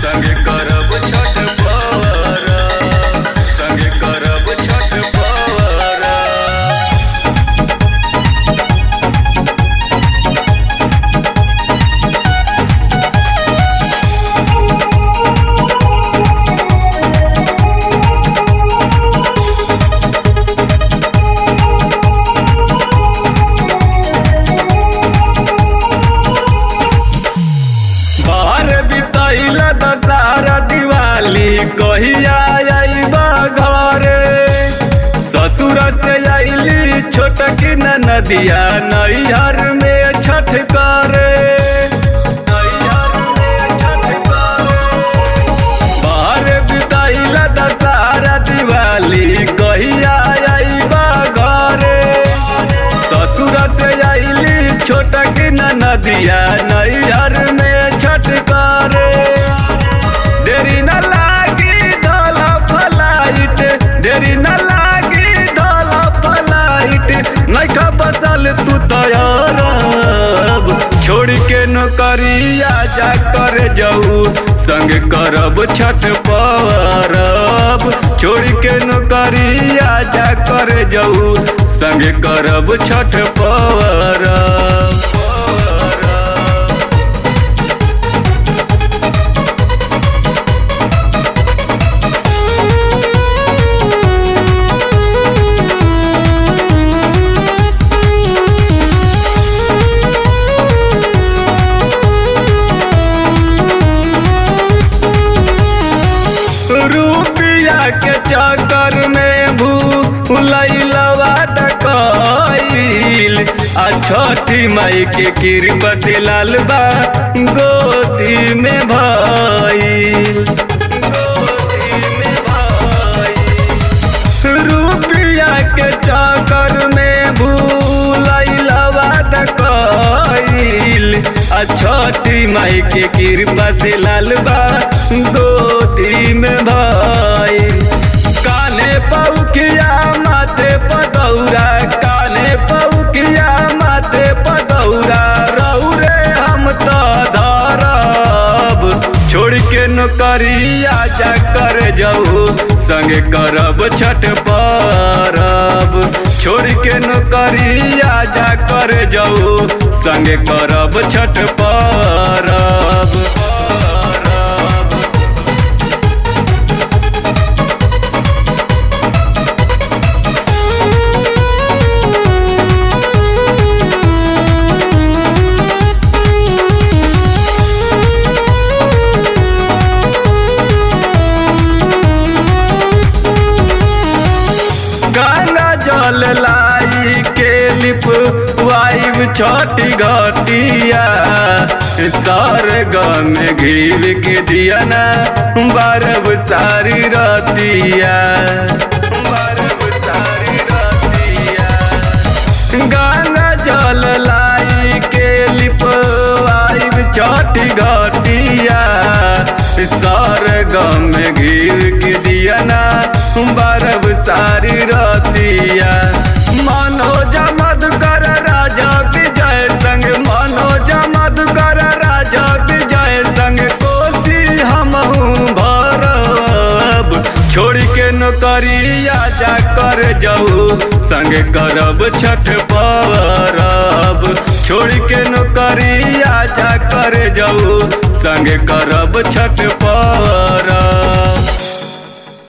संगे करब छठ पौरब संगे करब छठ पौरब बाहर बितैल दशहरा दिवाली कहिया अइबा घरे ससुर से अइली छोटकी नदिया नैहर में छठ करे नैहर में छठ करे बाहर बितैल दशहरा दिवाली कहिया अइबा घरे ससुर से अइली छोटकी नदिया नैहर में छठ करे देरी न लागी धल फलाइट देरी न लागी धल फलाइट नैखा बसल तू तैयारब छोड़ के नौकरिया जा कर जाऊ संग करब छठ परब छोड़ के नौकरिया जा कर जाऊ संग करब छठ परब रुपया के चक्कर में भूलैलवा तकैल आ छठी माई के कृपा से लाल बा गोदी में भइल गोदी में भइल रुपया के चक्कर में भूलैलवा तकैल आ छठी माई के कृपा से लाल बा गोदी में भाई काने पौकिया माथे पदौरा काने पौकिया माथे पदौरा रौरे हम तो धरब छोड़ के नौकरिया जा कर जाऊ संगे करब छठ परब छोड़ के नौकरिया जा कर जाऊ संगे करब छठ परब गंगा जल लाई के लिप वाइब छोटी घटिया सर गम घीव के दिया ना बारब सारी रतिया बारब सारी रतिया गंगा जल लाई के लिप वाइब छोटी घटिया सर गम घीव के दिया ना बारब सारी रतिया मनोज मधुकर राजा विजय संग मनोज मधुकर राजा विजय संग कोसी हमहू भरब छोड़ के नौकरिया जा कर जाऊ संग करब छठ परब छोड़ के नौकरिया जा कर जाऊ संग करब छठ